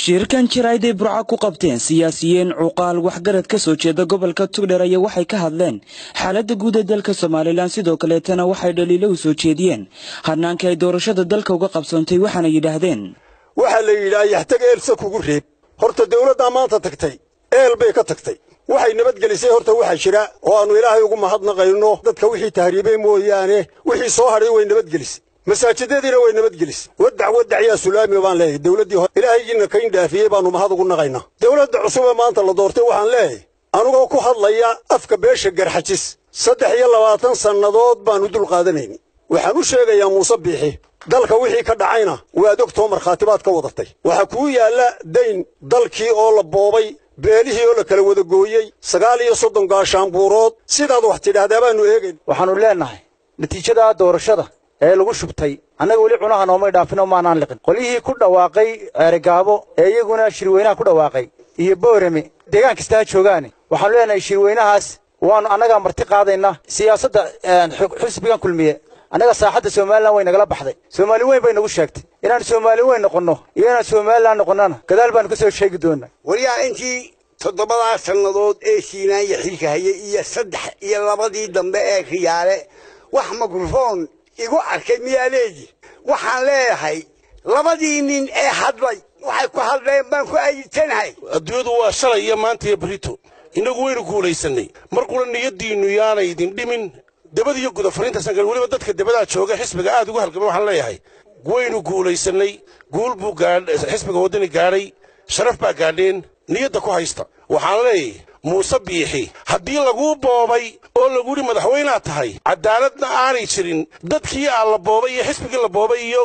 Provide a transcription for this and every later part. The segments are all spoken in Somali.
shirkan jirayd ay burca ku qabteen siyaasiyiin cuqaal waxgarad ka soo jeeda gobolka tugdher ayaa waxay ka hadleen xaaladda guud ee dalka somalilan sidoo kaleetana waxay dhaliilo u soo jeediyeen hanaanka ay doorashada dalka uga qabsoontay waxaana yidhaahdeen waxaa la yidhaha yaxtag eelsa kugu reeb horta dawladdaa maanta tagtay eel bay ka tagtay waxay nabadgelisay horta waxaa jira oo aannu ilaahay ugu mahadnaqayno dadka wixii tahriibay mooyaane wixii soo hadhay way nabadgelisay masaajidadiina way nabadgelisay wadac wadac yaa sulaami baan leeyahay dawladdii hore ilaahaygiina kayn dhaafiyey baannu mahad ugu naqaynaa dawladda cusub ee maanta la doortay waxaan leeyahay anugoo ku hadlaya afka beesha garxajis saddex iyo labaatan sannadood baannu dul qaadanayni waxaan u sheegayaa muuse biixi dalka wixii ka dhacayna waad ogtoo markhaatibaad ka wadatay waxaa kuu yaalla dayn dalkii oo la boobay beelihii oo la kala wada gooyey sagaal iyo soddon gaashaanbuurood sidaad wax tidhaahdaa baannu eegayn waxaannu leennahay natiijada doorashada ee lagu shubtay annaga weli cunaha noomay dhaafinoo maanaan liqin qolyihii ku dhawaaqay ceerigaabo ee iyaguna shirweynaha ku dhawaaqay iyo boorame deegaan kasta ha joogaane waxaannu leenahay shirweynahaas waannu annagaa marti qaadayna siyaasadda xisbigan kulmiye annaga saaxadda somalilan way nagala baxday soomaali weyn bay nagu sheegtay inaan soomaali weyn noqonno iyo inaan somalilan noqonnana gadaal baannu ka soo sheegi doonaa waryaa intii toddobadaa sannadood ee siinaanya xilka hayay iyo saddex iyo labadii dambe ee khiyaale wax mikrofon igu arkay miyaa leedi waxaan leeyahay labadii nin ee hadlay waxay ku hadleen baan ku ayitanahay adduunyadu waa shalay iyo maanta iyo berito innagu waynu guulaysannay markuna niyaddiinnu yaanay idin dhimin debad iyo guda fariintaasaan gal weliba dadka debadaa jooga xisbiga aad ugu halgamay waxaan leeyahay waynu guulaysannay guul buu xisbiga waddani gaadhay sharaf baa gaadheen niyadda ku haysta waxaan leeyahay muuse biixi haddii laguu boobay oo lagu yidhi madaxweynaad tahay caddaaladna aanay jirin dadkii aa la boobay iyo xisbigii la boobay iyo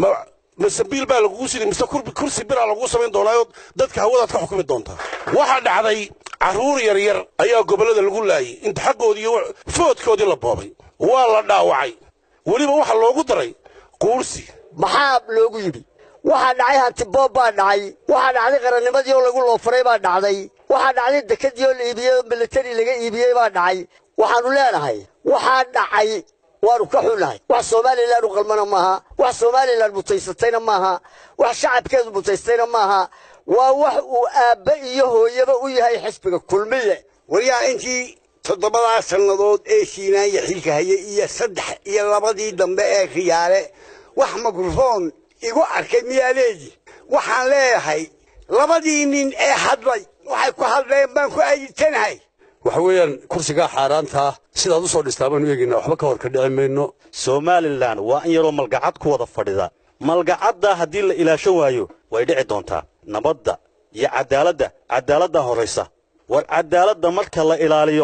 masabiil baa lagugu sidi mise kursi biraa laguu samayn doonaayo dadka hawadaad ka xukumi doontaa waxaa dhacday carruur yaryar ayaa gobollada lagu laayay inta xaggoodii iyo foodkoodii la boobay waa la dhaawacay weliba waxaa loogu daray quursi maxaa loogu yidhi waxaa dhacay hantiboob baa dhacay waxaa dhacday qarannimadii oo lagu loofaray baa dhacday waxaa dhacday dekadii oo la iibiyey oo militari laga iibiyey baa dhacay waxaannu leenahay waxaa dhacay waanu ka xunnahay wax somalilan u qalmana maaha wax somalilan mutaysatayna maaha wax shacabkeedu mutaystayna maaha waa wax uu aabbe iyo hooyaba u yahay xisbiga kulmiye waryaa intii toddobadaa sannadood ee siinaanya xilka hayay iyo saddex iyo labadii dambe ee khiyaale wax mikrofon igu arkay miyaa leedi waxaan leeyahay labadii nin ee hadlay waxay ku hadleen baan ku ayitanahay waxa weeyaan kursigaa xaaraantaa sidaad u soo dhistaa baanu eegaynaa waxba ka hor ka dhici mayno somalilan waa in yaroo malgacad ku wada fadhida malgacadda haddii la ilaashan waayo way dhici doontaa nabadda iyo caddaaladda caddaaladdaa horraysa war caddaaladda marka la ilaaliyo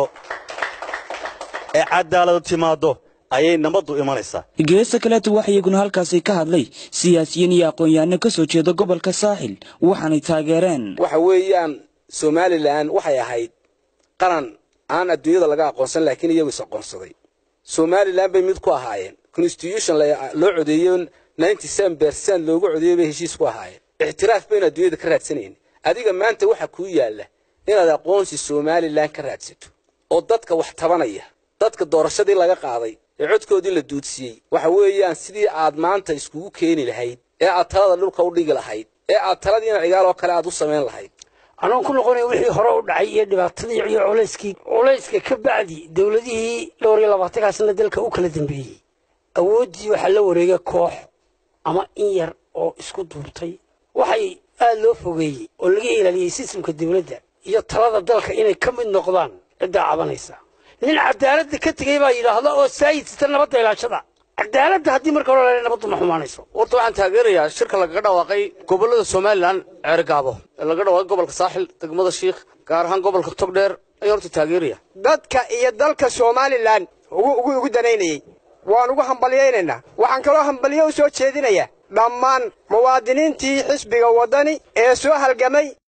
ee caddaaladu timaaddo ayay nabaddu imanaysaa geesta kaleeta waxa iyaguna halkaasi ka hadlay siyaasiyiin iyo aqoon-yahanno ka soo jeeda gobolka saaxil waxaanay taageereen waxa weeyaan somalilan waxay ahayd qaran aan adduunyada laga aqoonsan laakiin iyagu is aqoonsaday somalilan bay mid ku ahaayeen constitution loo codeeyo ninety seven bercent loogu codeeyey bay heshiis ku ahaayeen ictiraaf baynu adduunyada ka raadsanayn adiga maanta waxa kuu yaalla inaad aqoonsi somalilan ka raadsato oo dadka wax tabanaya dadka doorashadii laga qaaday ee codkoodii la duudsiyey waxa weeyaan sidii aad maanta iskugu keeni lahayd ee aad talada dhulka u dhigi lahayd ee aad taladiina cigaal oo kale aad u samayn lahayd anoon ku noqonaya wixii hore u dhacay iyo dhibaatadii iyo culayskii culayska ka bacdi dowladihii dhowr iyo labaatankaasna dalka u kala dambeeyey awooddii waxaa la wareegay koox ama in yar oo isku duubtay waxay aad loo fogeeyey oo laga ilaaliyey sistamka dowladda iyo talada dalka inay ka mid noqdaan ciddaa cabanaysa nin cadaaladda ka tegey baa yidhaahda oo saayidsta nabadda ilaashada cadaaladda haddii marka hore la nabaddu ma xumaanayso horta waxaan taageerayaa shirka lagaga dhawaaqay gobollada somalilan ceergaabo ee laga dhawaaqay gobolka saaxil degmada shiikh gaar ahaan gobolka togdheer ayaan horta taageeraya dadka iyo dalka somalilan ugu danaynayey waan ugu hambalyaynaynaa waxaan kaloo hambalyo u soo jeedinayaa dhammaan muwaadiniintii xisbiga waddani ee soo halgamay